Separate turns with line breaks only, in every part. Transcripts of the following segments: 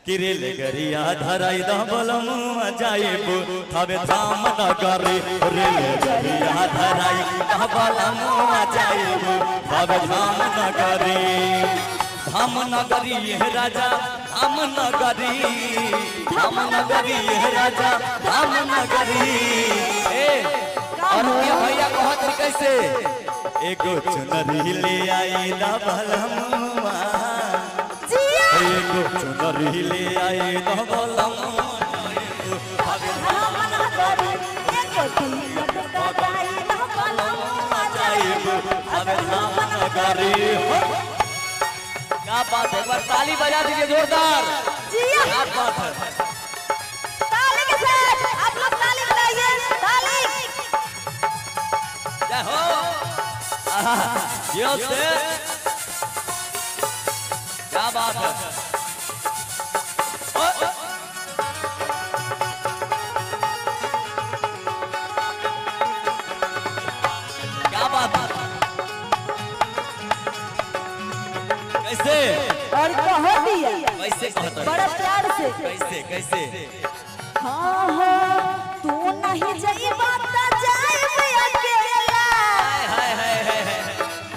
Chiral गरिया धराई द बलमुआ जाइबो थबे धाम नगरी रेल गरिया धराई द बलमुआ जाइबो थबे धाम नगरी धाम नगरी ये राजा धाम नगरी धाम नगरी ये राजा धाम नगरी ए और ये भैया कहत रही कैसे एगो चुनरी ले आई द बलमुआ
जिया
एगो चुनरी ले आई द बलमुआ थबे
धाम नगरी एको कीमत कटाई न बलमुआ
जाइबो थबे धाम नगरी हो क्या बात है एक बार ताली बजा दीजिए जोरदार
जिया
क्या बात है
ताली के साथ आप लोग ताली बजाइए ताली
जय हो आहा, यो से क्या बात है ओ, क्या बात है कैसे
और कहो दिया
कैसे कहता है?
बड़ा प्यार से
कैसे कैसे
हाँ हाँ तू नहीं जाइबा त जाइब अकेला
हाय हाय हाय हाय हाय।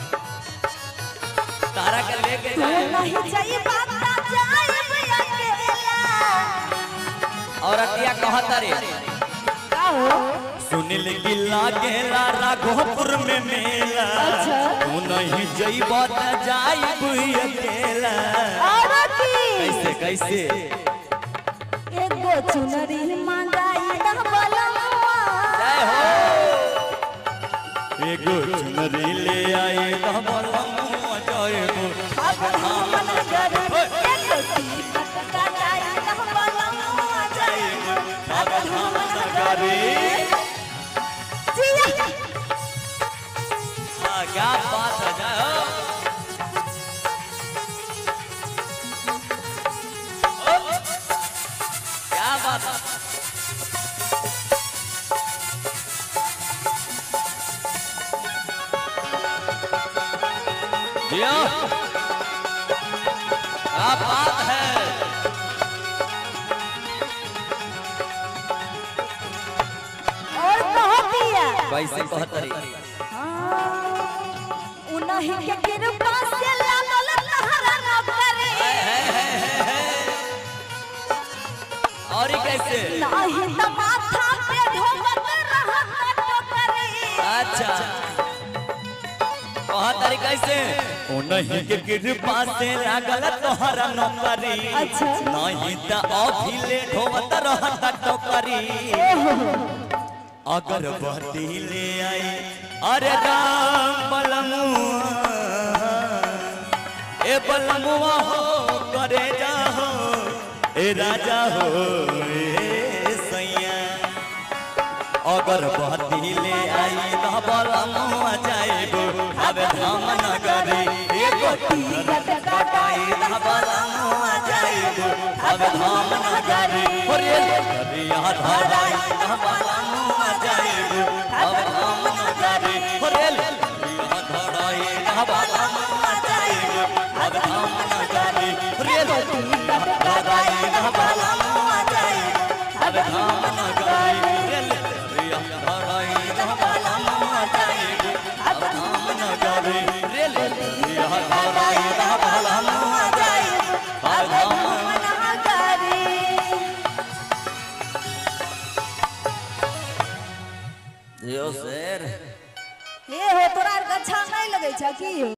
तारा के लेके
तू
जाए
नहीं जाइबा त जाइब अकेला
और अतिया कहता रे
का हो
सुनील गिल्ला गेला राघोपुर में मेला
अच्छा।
तू नहीं जइब त जाइब अकेला
और की
कैसे कैसे
एगो चुनरी मंगाई द बलमुआ
जय हो एगो चुनरी ले आई दबलमुआ जयबो
अब हम नगर एगो कीमत कटाई द बलमुआ जाइब अब हम नगर जिया
हाँ, क्या बात है जय हो ओ, क्या बात है जियो क्या बात है
और कहो दिया
कैसे कहतरी
उन्हीं के कृपा से लागल तहरा नौकरी
और ये कैसे
नाही त माथा पे ढोबत रहत टोकरी
अच्छा कहतरी कैसे ओ नहीं के कृपा से लागल तोहरा नौकरी
अच्छा।
नहीं त अभी ले ढोवत रहत टोकरी अगर बहती ले आई अरे राम बलमुआ ए बलमुआ हो करे जा हो ए राजा हो ए सैया अगर बहती ले आई तो बलमुआ जाएबो अब धाम नगरी एगो
टिकट कटाई
तो बलमुआ जाएबो अब धाम नगरी ओरे गरिया धराई तो बलमुआ जाएबो अब धाम नगरी ओरे गरिया धराई तो बलमुआ जाएबो अब धाम नगरी ओरे गरिया धराई तो बलमुआ जाएबो अब धाम नगरी ओरे गरिया धराई तो बलमुआ जाएबो अब धाम नगरी ओरे गरिया धराई तो बलमुआ जाएबो अब धाम यो शेर
हे हो तोरा आर के अच्छा नहीं लगे छै की